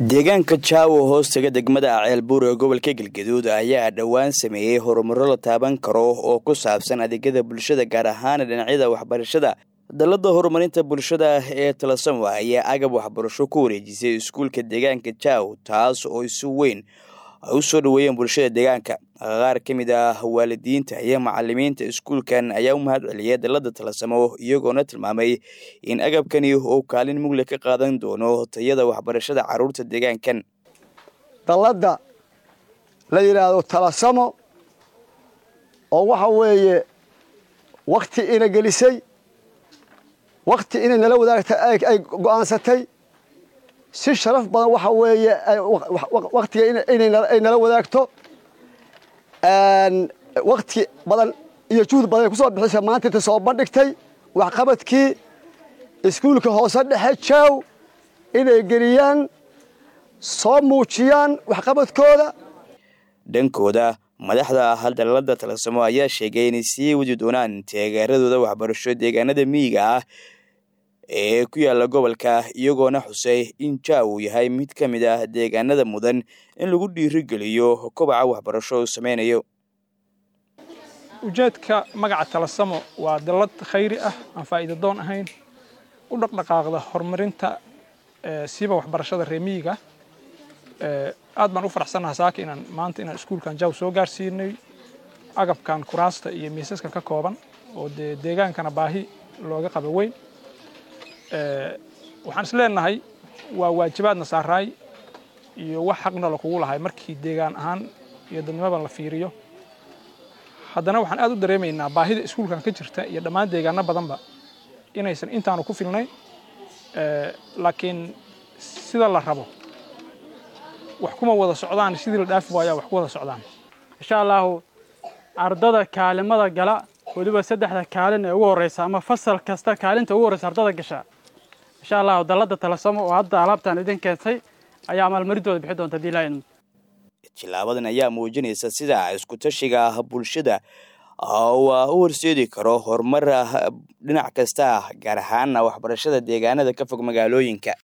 deegaanka jaawo hoostaga degmada ceelbuur ee gobolka galgaduud ayaa dhowaan sameeyey horumaro la taaban karo oo ku saabsan adeegyada bulshada gaar ahaan dhinacyada waxbarashada dalada horumarinta bulshada ee talasamo ayaa agab waxbarasho ku wareejisay iskuulka deegaanka jaaw taas oo si weyn ay u soo dhoweeyeen bulshada deegaanka qaar ka mid ah waalidiinta iyo macalimiinta iskuulkan ayaa u mahad celiyay dalada talasamo iyagoona tilmaamay in agabkani uu kaalin mugle ka qaadan doono tayada waxbarashada caruurta deegaankan dalladda la yidhaahdo talasamo oo waxa weeye wakti ina gelisay wakti inay nala wadaagta ay go'aansatay si sharaf badan waxa weeye waktiga inay nala wadaagto wakti badan iyo juhd badan ay ku soo bixisay maanta inta soo bandhigtay waxqabadkii iskuulka hoose dhexe jaaw inay geliyaan soo muujiyaan waxqabadkooda dhankooda madaxda haldalada talasamo ayaa sheegay inay sii wadi doonaan taageeradooda waxbarasho deegaanada miyiga ah ee ku yaala gobolka iyagoona xusay in jaaw uu yahay mid ka mid ah deegaanada mudan in lagu dhiirigeliyo kobaca waxbarasho uu sameynayo ujeedka magaca talasamo waa dallad khayri ah aan faa'iida doon ahayn u dhaqdhaqaaqda horumarinta siiba waxbarashada reemiyiga aad baan u faraxsannaha saaka inaan maanta inaan iskuulkan jaaw soo gaarsiinay agabkan kuraasta iyo miisaska ka kooban oo dee deegaankana baahi looga qaba weyn waxaan is leenahay waa waajibaadna saaraay iyo wax xaqna lakugu lahay markii deegaan ahaan iyo dadnimada la fiiriyo haddana waxaan aad u dareemaynaa baahida iskuulkan ka jirta iyo dhammaan deegaano badanba inaysan intaanu ku filnayn laakiin sida la rabo wax kuma wada socdaan sidii la dhaafi waayaa wax ku wada socdaan insha allahu ardada kaalimada gala weliba saddexda kaalin ee ugu horreysa ama fasal kasta kaalinta ugu horreysa ardada gasha insha allahu dalladda talasamo oo hadda alaabtaan idin keentay ayaa maalmarintooda bixi doonta hadii laa idmo tilaabadan ayaa muujinaysa sida isku-tashiga bulshada u horseedi karo horumar dhinac kasta gaar ahaana waxbarashada deegaanada ka fog magaalooyinka